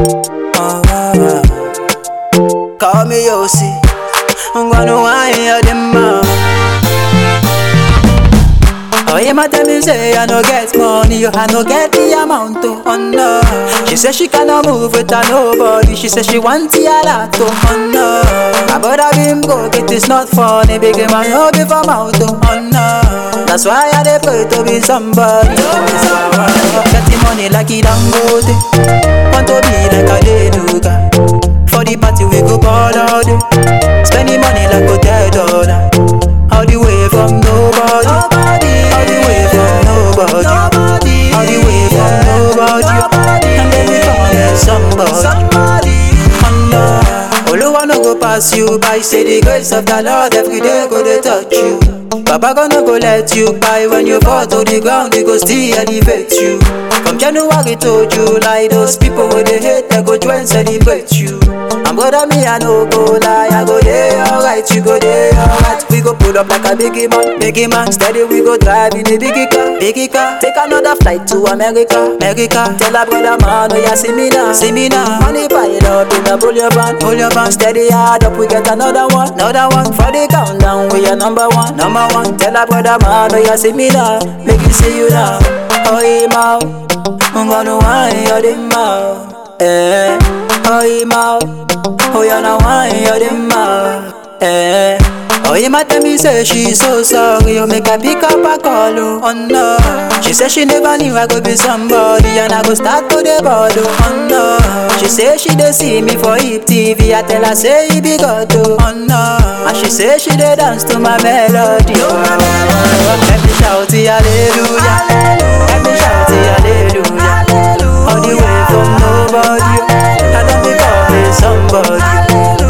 Oh, wow, wow. Call me Yossi. I'm gonna wine your demand. Oh, yeah, my tell me say I no get money, I no get the amount to oh no. She say she cannot move without nobody. She say she want the lot to oh no. My brother been go get it's not funny, big man no be from out to oh no. That's why I dey pray to be somebody. Getting money like it Dangote, want to be like a Denuga. For the party we go ball all day, spending money like hotel dollar. All the way from nobody, all the way from nobody, all the way from nobody, and then we come get somebody. Allah, Oluwa no go pass you by. Say the grace of the Lord every day go dey touch you. Baba gonna go let you buy when you fall to the ground, he go still elevate you. From January to July, those people with the hate, they go join celebrate you. And brother me, I no go lie, I go there alright, you go there alright. We go pull up like a biggie man, biggie man. Steady, we go drive in a biggie car, biggie car. Take another flight to America, America. Tell a brother man, oh yeah, see me now, see me now. Money pile up in a pull your van, pull your van. Steady hard up, we get another one, another one. For the countdown, we are number one, number one. Tell a brother man, oh yeah, see me now, make you see you now. Oh yeah, ma, I'm gonna wine your dimmer, eh. Oh yeah, ma, oh yeah, now wine your dimmer, eh. Oh, yeah, my tell me say she so sorry, you make her pick up a call, oh, oh no. She say she never knew I could be somebody, and I go start to the board, oh, oh no. She say she dey see me for hip TV, I tell her say he be God, oh, oh no. And she say she dey dance to my melody, oh, oh, oh. Let me shout it, hallelujah, let me shout it, hallelujah, all the way from nobody, I don't become a somebody.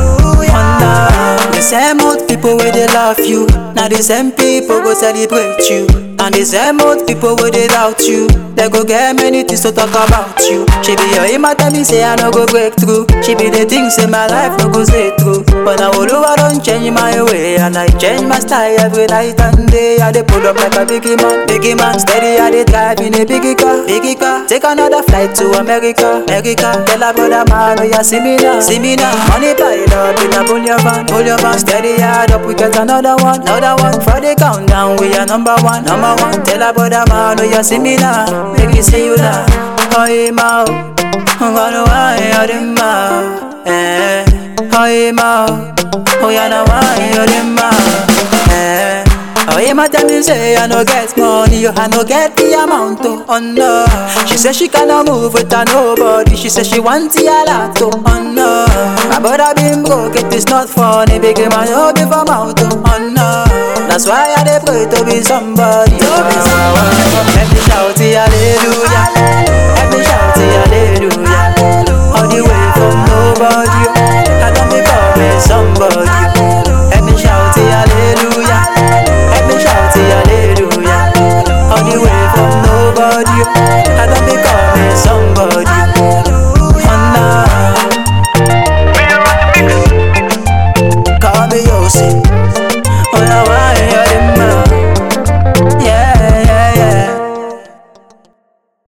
The same old people where they love you, now the same people go celebrate you. And the same old people where they doubt you, they go get many things to talk about you. She be your aim tell me say I no go break through. She be the things in my life no go stay through. But now all over don't change my way, and I change my style every night and day. I dey pull up like a biggie man, biggie man. Steady I dey drive in a biggie car, biggie car. Take another flight to America, America. Tell a brother man, oh yeah, see me now, see me now. Money pile up in a pull your van, pull your van. Steady hard up, we get another one, another one. For the countdown, we are number one, number one. Tell a brother man, oh yeah, see me now, make me see you now. Oh yeah, ma, I'm gonna wine your dimmer, eh. Oh yeah, ma, oh yeah, now wine your dimmer, eh. Oh yeah, my tell me say I no get money, I no get the amount to oh no. She say she cannot move without nobody. She say she want the lot to oh no. My brother been broke, it is not funny. Big man, no be from out to oh no. That's why I dey pray to be somebody. To be somebody. Let me shout it, hallelujah.